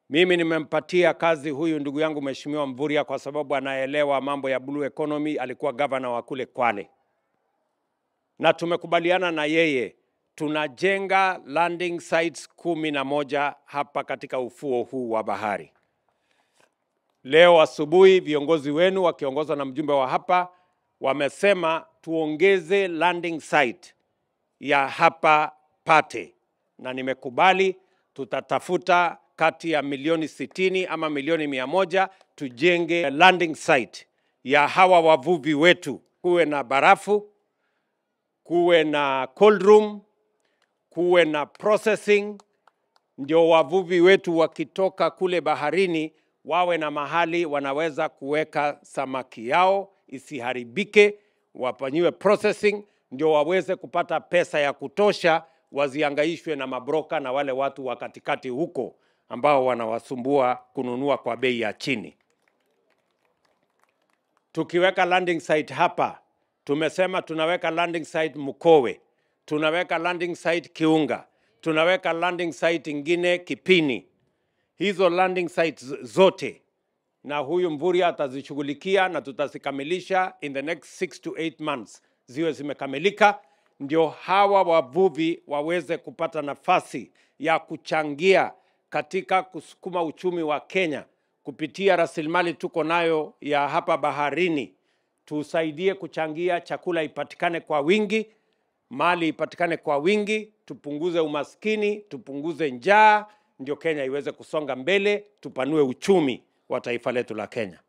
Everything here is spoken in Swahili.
Mimi nimempatia kazi huyu ndugu yangu Mheshimiwa Mvurya kwa sababu anaelewa mambo ya blue economy, alikuwa gavana wa kule Kwale, na tumekubaliana na yeye tunajenga landing sites kumi na moja hapa katika ufuo huu wa bahari. Leo asubuhi viongozi wenu wakiongozwa na mjumbe wa hapa wamesema tuongeze landing site ya hapa Pate, na nimekubali, tutatafuta kati ya milioni sitini ama milioni mia moja tujenge landing site ya hawa wavuvi wetu, kuwe na barafu, kuwe na cold room, kuwe na processing, ndio wavuvi wetu wakitoka kule baharini wawe na mahali wanaweza kuweka samaki yao isiharibike, wafanyiwe processing, ndio waweze kupata pesa ya kutosha, waziangaishwe na mabroka na wale watu wa katikati huko ambao wanawasumbua kununua kwa bei ya chini. Tukiweka landing site hapa, tumesema tunaweka landing site Mkowe, tunaweka landing site Kiunga, tunaweka landing site ingine Kipini. Hizo landing sites zote na huyu Mvurya atazishughulikia na tutazikamilisha in the next 6 to 8 months ziwe zimekamilika, ndio hawa wavuvi waweze kupata nafasi ya kuchangia katika kusukuma uchumi wa Kenya kupitia rasilimali tuko nayo ya hapa baharini. Tusaidie kuchangia chakula ipatikane kwa wingi, mali ipatikane kwa wingi, tupunguze umaskini, tupunguze njaa, ndio Kenya iweze kusonga mbele, tupanue uchumi wa taifa letu la Kenya.